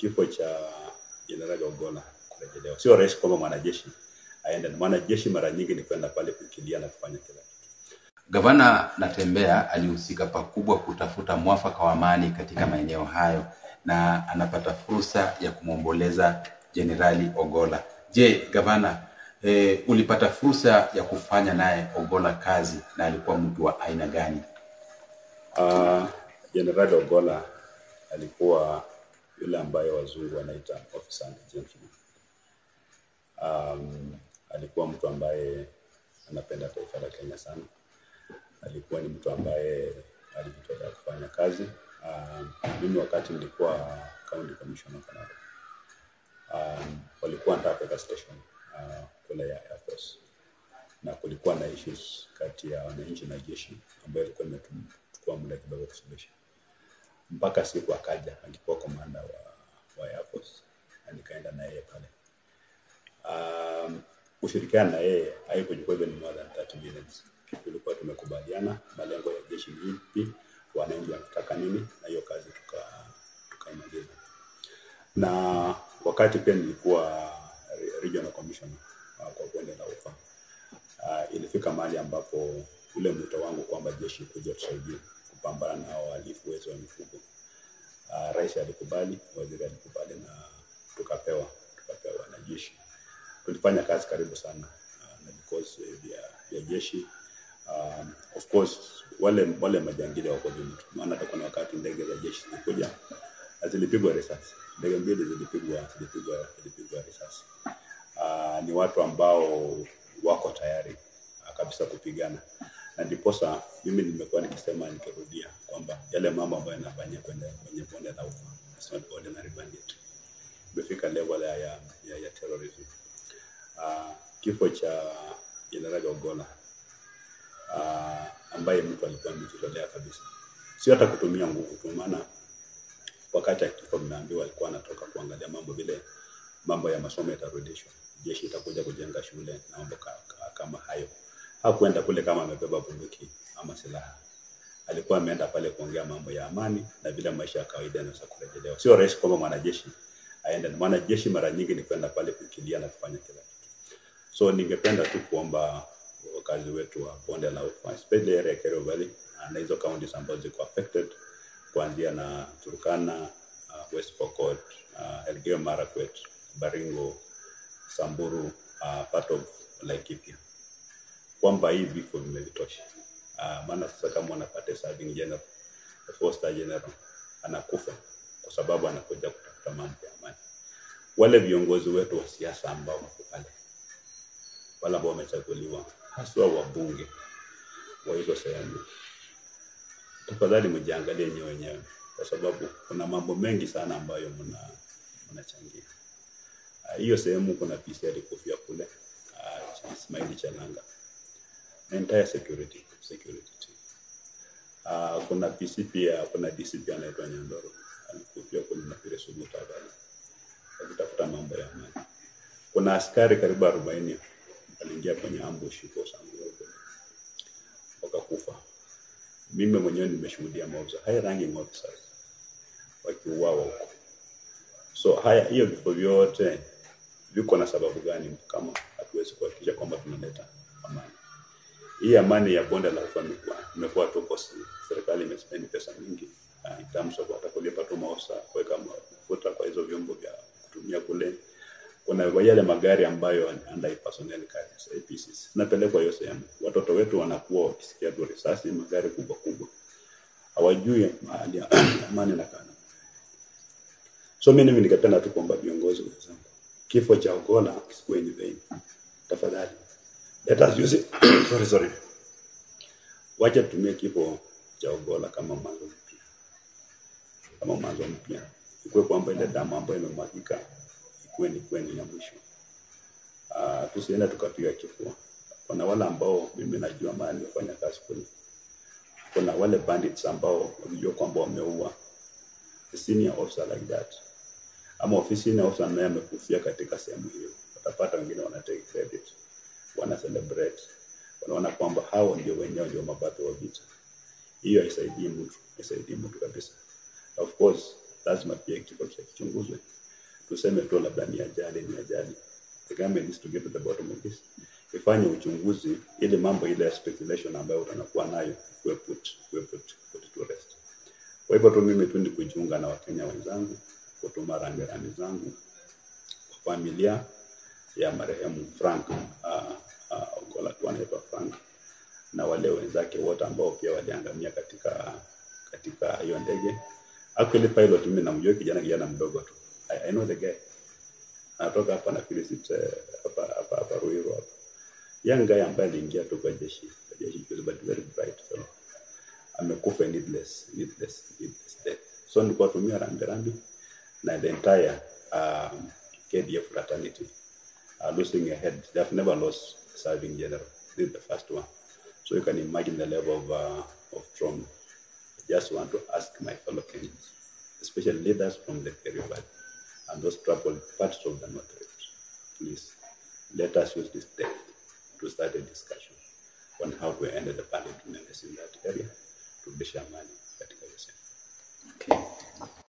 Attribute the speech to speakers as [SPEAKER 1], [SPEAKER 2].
[SPEAKER 1] kifo cha Jenerali Ogolla kurejelewa. Sio rahisi kwamba mwanajeshi aende. Mwanajeshi mara nyingi ni kwenda pale kukilia na kufanya kila kitu.
[SPEAKER 2] Gavana Natembeya alihusika pakubwa kutafuta mwafaka wa amani katika maeneo hayo na anapata fursa ya kumwomboleza Jenerali Ogolla. Je, gavana, e, ulipata fursa ya kufanya naye Ogolla kazi na alikuwa mtu wa aina gani?
[SPEAKER 1] Ah, Jenerali Ogolla alikuwa yule ambaye wazungu wanaita officer and gentleman. Um, alikuwa mtu ambaye anapenda taifa la Kenya sana. Alikuwa ni mtu ambaye alijitolea kufanya kazi. Um, mimi wakati nilikuwa county commissioner of Narok, um, walikuwa wanataka kuweka station uh, kule ya Air Force na kulikuwa na issues kati ya wananchi na jeshi ambayo ilikuwa imechukua muda kidogo kusuluhisha mpaka siku akaja, alikuwa komanda wa, wa Air Force na nikaenda na yeye pale. Um, kushirikiana na yeye haikuchukua even more than 30 minutes. Tulikuwa tumekubaliana malengo ya jeshi ni ipi, wananchi wanataka nini, na hiyo kazi tuka tukaimaliza. Na wakati pia nilikuwa re- regional commissioner uh, kwa bonde la ufa uh, ilifika mahali ambapo ule mwito wangu kwamba jeshi kuja tusaidie kupambana na hao wahalifu wezi wa mifugo uh, rais alikubali, waziri alikubali na tukapewa tukapewa wanajeshi. Tulifanya kazi karibu sana uh, na vikosi vya, vya jeshi um, of course wale wale majangili wako juu, maana hata kuna wakati ndege za jeshi zilikuja na zilipigwa risasi, ndege mbili zilipigwa zilipigwa zilipigwa risasi. Uh, ni watu ambao wako tayari uh, kabisa kupigana na ndiposa mimi nimekuwa nikisema nikirudia kwamba yale mambo ambayo yanafanyia kwenye kwenye bonde la ufa it's not ordinary bandit, imefika level ya, ya, ya, ya terrorism. Uh, kifo cha Jenerali Ogolla uh, ambaye mtu alikuwa amejitolea kabisa, sio hata kutumia nguvu tu, maana wakati akifo mnaambiwa alikuwa anatoka kuangalia mambo vile mambo ya masomo yatarudishwa, jeshi itakuja kujenga shule na mambo ka, ka, kama hayo. Hakuenda kule kama amebeba bunduki ama silaha, alikuwa ameenda pale kuongea mambo ya amani na vile maisha ya kawaida yanaweza kurejelewa. Sio rahisi kwamba mwanajeshi aende. Mwanajeshi mara nyingi ni kwenda pale kukilia na kufanya kila kitu. So ningependa tu kuomba wakazi wetu wa bonde la ufa especially area ya Kerio Valley uh, na hizo counties ambazo ziko affected kuanzia na Turkana, uh, West Pokot, uh, Elgeyo Marakwet, Baringo, Samburu, uh, part of Laikipia kwamba hii vifo vimevitosha. Uh, maana sasa kama wanapata serving general, the four star general anakufa kwa sababu anakuja kutafuta mambo ya amani. Wale viongozi wetu wa siasa ambao wako pale, wale ambao wamechaguliwa, haswa wabunge wa hizo sehemu, tafadhali mjiangalie nyewe wenyewe, kwa sababu kuna mambo mengi sana ambayo mna mnachangia. Ah, Hiyo sehemu kuna PC alikufia kule, uh, Ismail Chalanga, entire security security team. Uh, kuna PC pia, kuna DCP anaitwa Nyandoro alikufia kule na vile Suguta Valley akitafuta mambo ya amani. Kuna askari karibu arobaini waliingia kwenye ambush huko Samburu kule wakakufa. Mimi mwenyewe nimeshuhudia maofisa high ranking officers wakiuawa huko. So haya, hiyo vifo vyote viko na sababu gani kama hatuwezi kuhakikisha kwamba tunaleta amani? Hii amani ya bonde la ufa imekuwa imekuwa tu kosi. Serikali imespend pesa mingi uh, in terms of hata kulipa tu maofisa, kuweka mafuta kwa hizo vyombo vya kutumia kule. Kuna yale magari ambayo under personnel carriers APCs napelekwa hiyo sehemu, watoto wetu wanakuwa wakisikia tu risasi, magari kubwa kubwa, hawajui mahali ya amani na kana. So mimi mimi ningependa tu kuomba viongozi wenzangu, kifo cha Ogolla kisikuwe in vain. Tafadhali let us use it. sorry, sorry. Wacha tutumie kifo cha Ogolla kama mwanzo mpya, kama mwanzo mpya, ikuwe kwamba ile damu ambayo imemwagika ikuwe ni kweli ya mwisho. Uh, tusiende tukapiga kifua. Kuna wale ambao mimi najua mahali nimefanya kazi kule, kuna wale bandits ambao walijua kwamba wameua a senior officer like that ama ofisi senior officer naye amekufia katika sehemu hiyo, watapata wengine wana take credit, wana celebrate, wanaona kwamba hao ndio wenyewe ndio mababe wa vita. Hiyo haisaidii mtu, haisaidii mtu kabisa. Of course lazima pia kifo kichunguzwe. Tuseme tu labda ni ajali, ni ajali. The government needs to get to the bottom of this. Ifanye uchunguzi ili mambo ile ya speculation ambayo utanakuwa nayo kuwe put, kuwe put, put to rest. Kwa hivyo tu mimi tu ni kujiunga na Wakenya wenzangu, kutuma rambirambi zangu kwa familia ya marehemu Frank uh, uh, Ogolla tu anaitwa Frank na wale wenzake wote ambao pia waliangamia katika katika hiyo ndege. Actually pilot mimi namjua kijana kijana mdogo tu. I, I know the guy. Anatoka hapa na Philip eh, hapa hapa hapa Ruiru hapa. Young guy ambaye aliingia tu kwa jeshi, kwa jeshi juzi, but very bright fellow. Amekufa needless, needless, needless death. So nilikuwa tumia rambirambi na the entire um, KDF fraternity are losing a head. They have never lost a serving general. This is the first one. So you can imagine the level of, uh, of trauma. I just want to ask my fellow Kenyans, especially leaders from the Kerio Valley and those troubled parts of the North Rift, please let us use this death to start a discussion on how to end the bandit menace in that area to Bishamani.